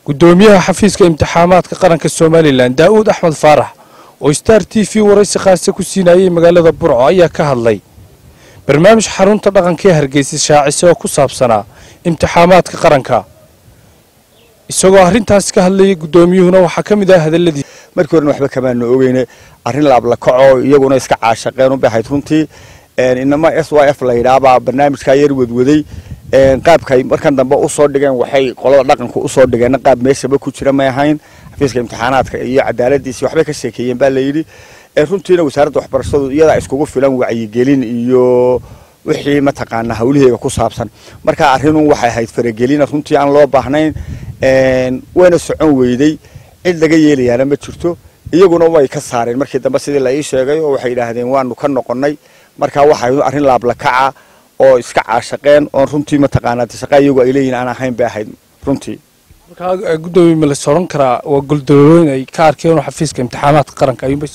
gudoomiyaha xafiiska imtixaamaadka qaranka somalilan daa'uud axmed faarax oo star t v waraysi khaasa ku siinayay magaalada burco ayaa ka hadlay barnaamij xarunta dhaqanka ee hargeysa shaacise oo ku saabsanaa imtixaamaadka qaranka isagoo arrintaasi ka hadlayay gudoomiyuhuna waxaa ka mid ah hadalladii markii horena waxba kamaana ogeyne arrin laablakaco iyaguna iska caashaqeen u baxayd runtii inama s y f la yidhaabaa barnaamijkaa yar wadwaday qaabkay markan dambe usoo dhigeen waxay qolada dhaqanka usoo dhigeen qaab meeshaba ku jira may ahayn xafiiska imtixaanaadka iyo cadaaladiisi waxbay ka sheekeeyeen baa layidhi runtiina wasaaradda waxbarashadu iyadaa iskugu filan wacyigelin iyo wixii mataqaanaa hawlaheega ku saabsan marka arrinun waxay ahayd faragelina runtii aan loo baahnayn wayna socon weyday cid laga yeelayaana ma jirto iyaguna way ka saareen markii dambe sidii la ii sheegay oo waxay yidhaahdeen waanu ka noqonnay marka waxay arrin laablakaca oo iska caashaqeen oon runtii mataqaanaa shaqa iyagu ay leeyihin aan ahayn bay ahayd runtii markaa gudoomiye ma las odhan karaa waa goldolooyin ay ka arkeen xafiiska imtixaamaadka qaranka ayuunbay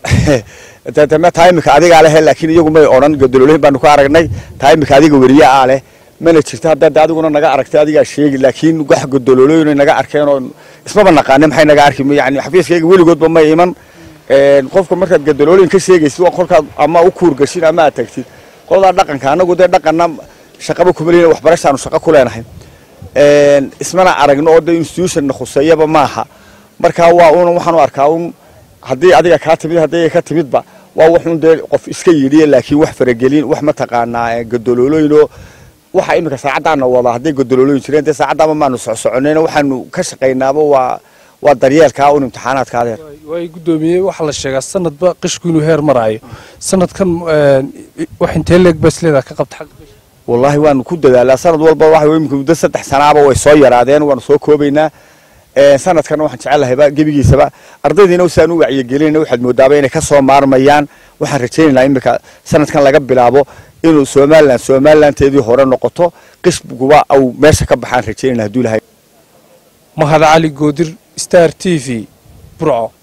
taa imika adigaa lehe laakiin iyagu may odhan goldolooyin baanu ka aragnay taa imika adiga weriye aa leh mana jirto haddaad adiguna naga aragtay adigaa sheegi laakiin wax godololooyin naga arkeen oo ismaba naqaanin maxay naga arki yani xafiiskayga weligoodba may iman qofka markaad godolooyin ka sheegaysid waa kolkaad ama u kuurgashin ama aad tagtid qoladaa dhaqanka anagu dee dhaqanna shaqaba kuma lehin waxbarashaanu shaqo ku leenahay ismana aragno oo dee institutionna khuseeyaba maaha marka waa un waxaan u arkaa un haddii adiga kaa timid haddii ka timidba waa waxun dee qof iska yidhiya laakiin wax faragelin wax mataqaanaa godololooyinoo waxa iminka saacaddaana wada hadday godololooyin jireen dee saacaddaama maanu socsoconayna waxaanu ka shaqaynaaba waa waa daryeelkaa un imtixaanaadka adeer waay gudoomiye waxaa la sheegaa sanadba qishku inuu heer maraayo sanadkan wax intee leeg baa isleedaa ka qabta xagga qishka wallaahi waanu ku dadaalaa sanad walba waxa imika muddo saddex sanaaba way soo yaraadeen waanu soo koobaynaa sanadkana waxaan jecellahayba gebigiisaba ardaydiina saan u wacyigelinayna waxaad moodaaba inay ka soo maarmayaan waxaan rajaynaynaa iminka sanadkan laga bilaabo inuu somalilan somalilanteedii hore noqoto qishguba au meesha ka baxaan rajaynayna hadduu lahay mahad cali goodir star t v burco